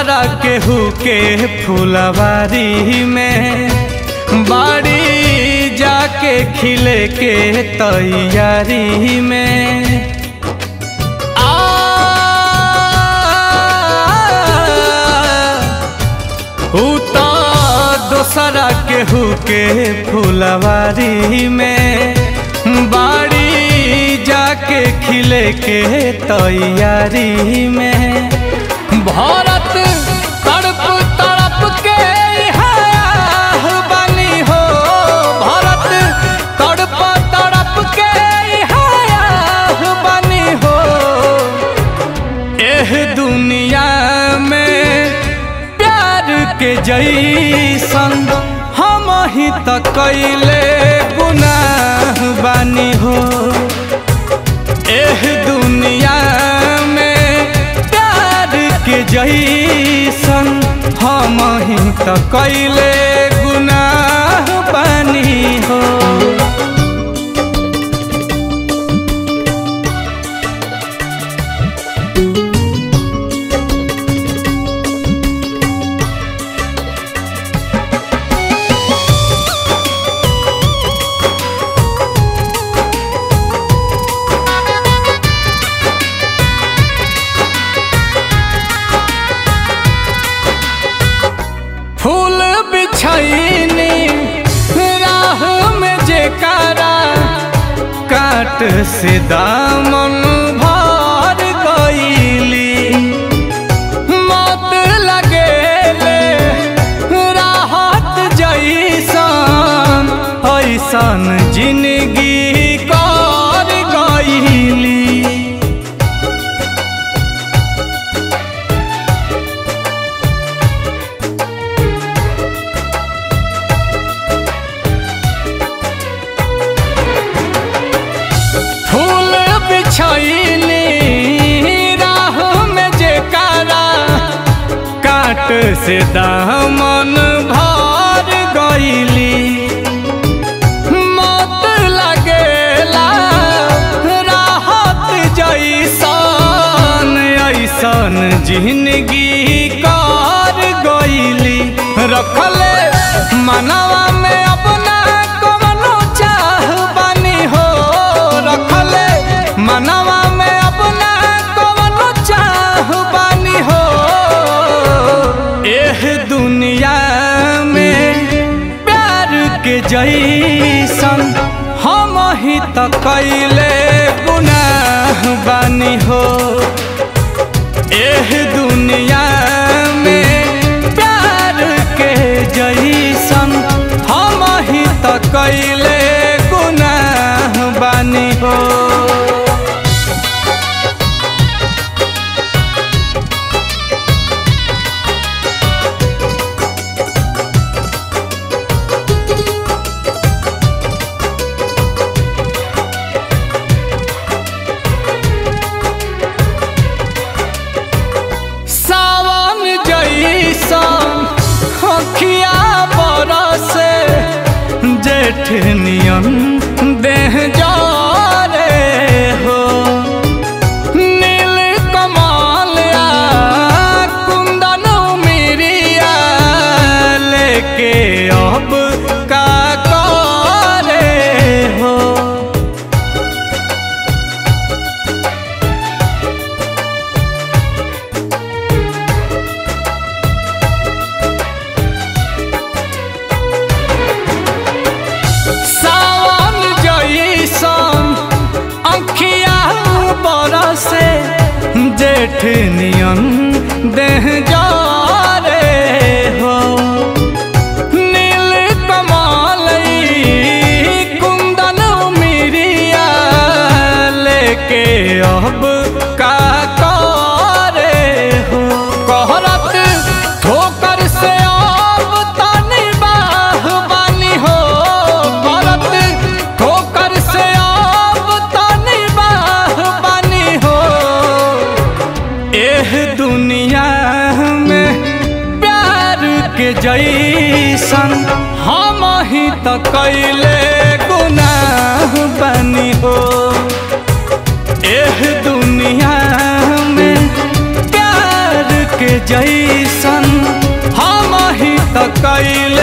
दोसरा केहू के फुलवारी में बाड़ी जाके खिले के तैयारी में आ ऊ तो दोसरा केहू के फुलवारी में बाड़ी जाके खिले के तैयारी में भारत तड़प तड़प के इहाँ बनी हो भारत तड़प तड़प के इहाँ बनी हो एह दुनिया में प्यार के जैसन हम ही त कैले गुनाह बानी हो एह दुनिया में प्यार के जैसन हम ही त कैले गुनाह बानी हो फूल बिछैनी राह में जेकारा काट से दामन भर गईली मत लगेले राहत जैसन ऐसन जिंदगी कर गईली फूल बिछैली राह में जेकारा काट से दामन भर गईली मत लगेला राहत जैसन ऐसन जिंदगी कर गईली रखले मनवा में अपना कवनो चाह बनी हो रखले मनवा में अपना कवनो चाह बनी हो एह दुनिया में प्यार के जैसन हम ही त कैले गुनाह बानी हो एह दुनिया में प्यार के जैसन हम ही त कैले गुनाह बानी हो सावन जैसन अखिया बरसे जेठ नियन देह जरे हो नील कमल आ कुंदन मिरिया लेके अब का करे हो सावन जैसन अंखिया बरसे जेठ नियन देह जरे हो नील कमल ई कुंदन मिरिया लेके अब का करे हो कहरत ठोकर से अब तनी बाह बानी हो करत ठोकर से अब तनी बाह बानी हो एह दुनिया में प्यार के जैसन हम ही त कैले गुनाह बनी हो एह दुनिया में प्यार के जैसन कैले